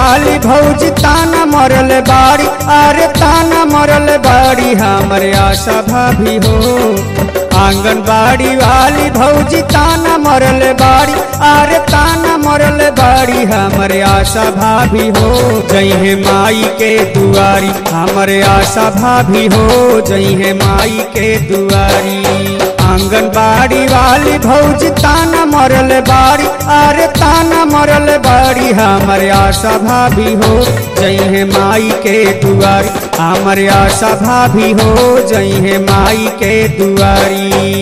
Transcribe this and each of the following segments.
वाली भौजी ताना मरल बाड़ी अरे ताना मरल बाड़ी हमरे आशा भाभी हो आंगनबाड़ी वाली भौजी ताना मरल बाड़ी अरे ताना मरल बाड़ी हमरे आशा भाभी हो जई है माई के दुआरी हमरे आशा भाभी हो जई है माई के दुआरी आंगनबाड़ी वाली भौजी ताना मरल बाड़ी अरे ताना मरल बाड़ी हमरे आशा भाभी हो जई है माई के दुआरी हमरे आशा भाभी हो जई है माई के दुआरी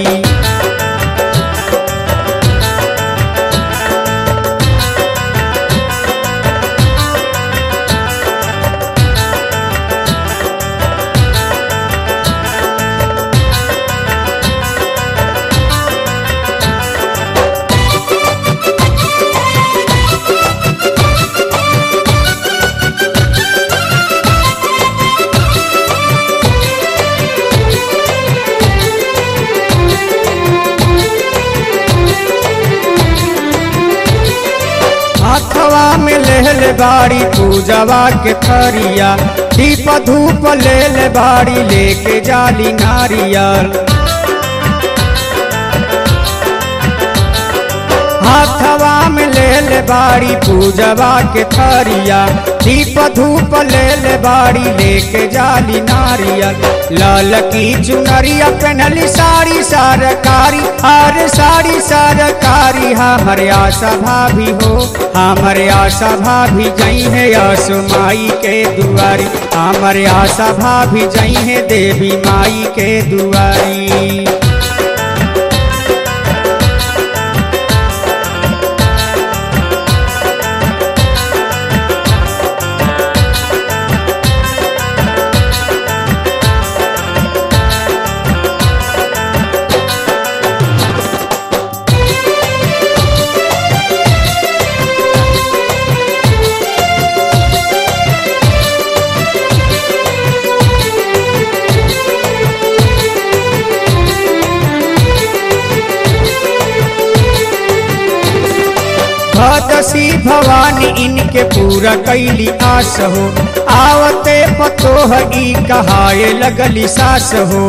हाथवा में लेले बाड़ी पूजवा के थरिया दीप धूप लेले बाड़ी लेके जाली नारियल हाथवा में लेले बाड़ी पूजवा के थरिया दीप धूप लेले बाड़ी लेके जाली नारियल लाल की चुनरिया पहनली साड़ी सरकारी हर साड़ी सरकारी हमरे आशा भाभी हो हमरे आशा भाभी जई है आसु माई के दुआरी हमरे आशा भाभी जई है देवी माई के दुआरी भदसी भवानी इनके पूरा कैली आस हो आवते पतोह ई कहाए लगली सास हो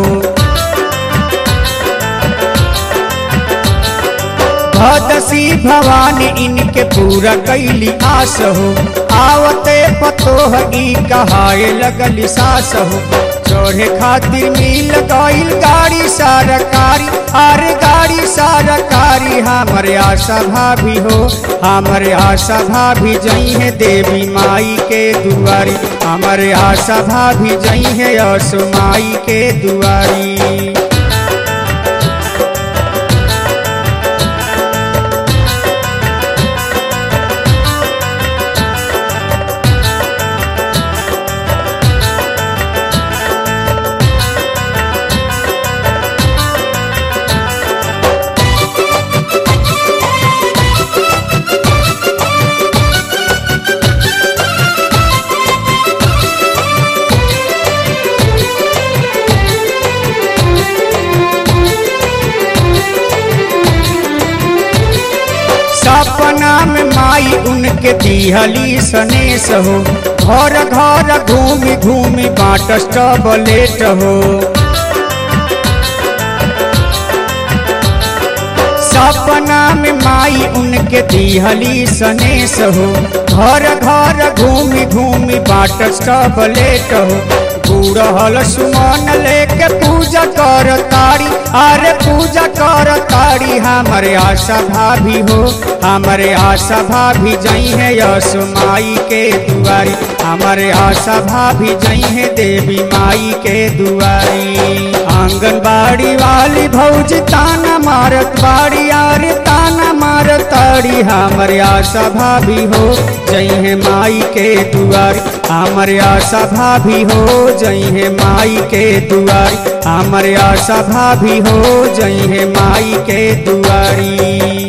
भदसी भवानी इनके पूरा कैली आस हो आवते पतोह ई कहाए लगली सास हो चढ़े खातिर मिल गईल गाड़ी सरकारी अरे गाड़ी सरकारी हमरे आशा भाभी हो हमरे आशा भाभी जई है देवी माई के दुआरी हमरे आशा भाभी जई है असु माई के दुआरी सपना में माई उनके दिहली सनेस हो घर घर घूमी घूमी बाट स्टबलेट हो सपना में माई उनके दिहली सनेस हो घर घर घूमी घूमी बाट स्टबलेट हो बूढ़ल सुमन लेके पूजा कर तारी अरे पूजा कर तारी हमारे आशा भाभी हो हमारे आशा भाभी जई है यश माई के दुआरी हमारे आशा भाभी जई है देवी माई के दुआरी आंगनबाड़ी वाली भौजी ताना मारत बाड़ी अरे ताना मारत ताड़ी हमारे आशा भाभी हो जई है माई के दुआरी हमारे आशा भाभी हो जई है माई के दुआरी हमारे आशा भाभी हो जई है माई के दुआरी